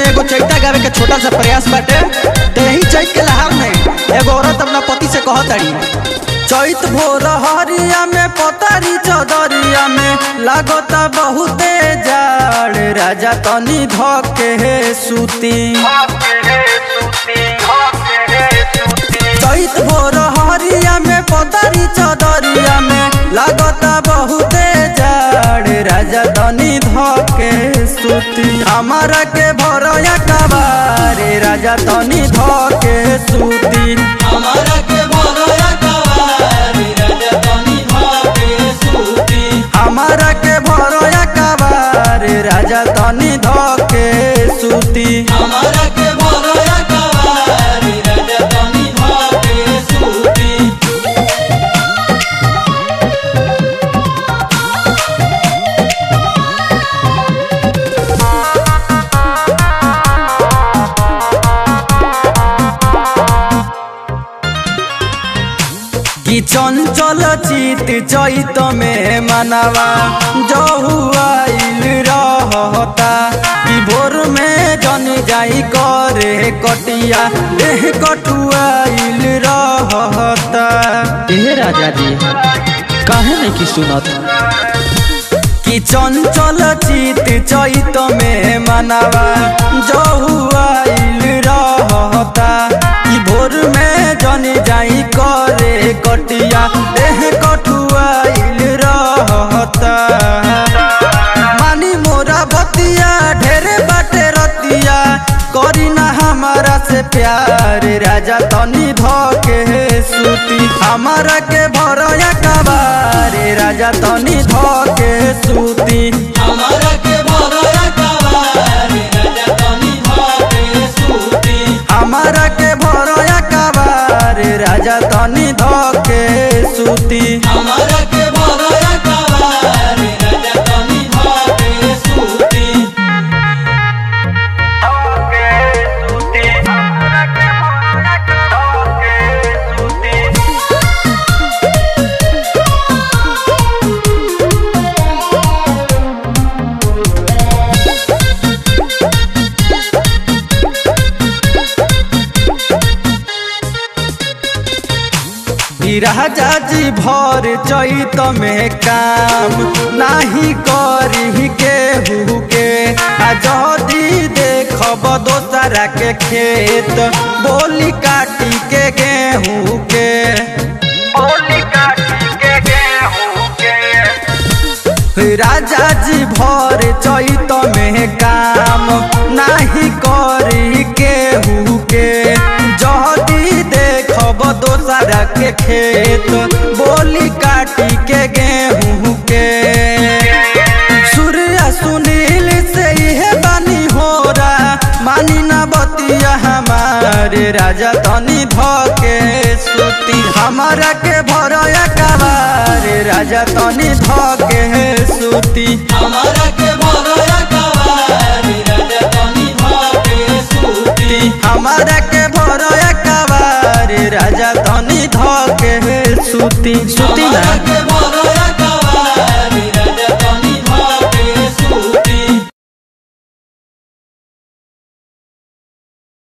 में एगो चैता गावे के छोटा सा प्रयास बाटे तेही चैत के लहार में एगो औरत अपना पति से कहत ताड़ी चैत भोर हरिया में पतारी चदरिया में लागता बहुते जाड़ राजा तनी धके हे सूती चैत भोर हरिया में पतारी चदरिया में लागता बहुते जाड़ राजा तनी धके सूती हमारा के भरया कबारे राजा तनी धके सूती हमारा के भरोया कवारी राजा तनी धके सूती हमारा के भरया कबारे राजा तनी धके सूती हमारा के भरोया कवारी राजा तनी धके सूती कि चंचल चित चैत में मनवा जहुआइल रहता कि भोर में जन जाई करे कटिया देह कटुआइल रहता ए राजा जी काहे नहीं की सुनत कि चंचल चित चैत में मनवा जहुआइल रहता कि भोर में जन जाई करे कटिया देह कटुआइल रहता मानी मोरा बतिया ढेरे बाटे रतिया करी ना हमारा से प्यार राजा तनी धके सूती हमारा के भरया कबारे राजा तनी धके सूती हमारा के भरोया कवारी राजा तनी धके सूती हमारा के भरया कबारे राजा तनी धके सूती हमारा के भरोया कवारी राजा तनी धके सूती ई राजा जी भर चैत में काम नाही करी केहू के आ जदी देखब दोसरा के खेत बोली काटी के गेहूँ के बोली काटी के गेहूँ के राजा जी भर चैत में काम नाही करी केहू के जदी देखब दोसरा के खेत बोली काटी के गेहूँ के सूर्य सुनील से इहे बानी होरा मानी ना बतिया हमारे राजा तनी धके सूती हमारा के भरया कबारे राजा तनी धके सूती हमारा के भरोया कवारी राजा तनी धके सूती हमारा के भरया कबारे राजा तनी धके सूती सूती हमारा ना के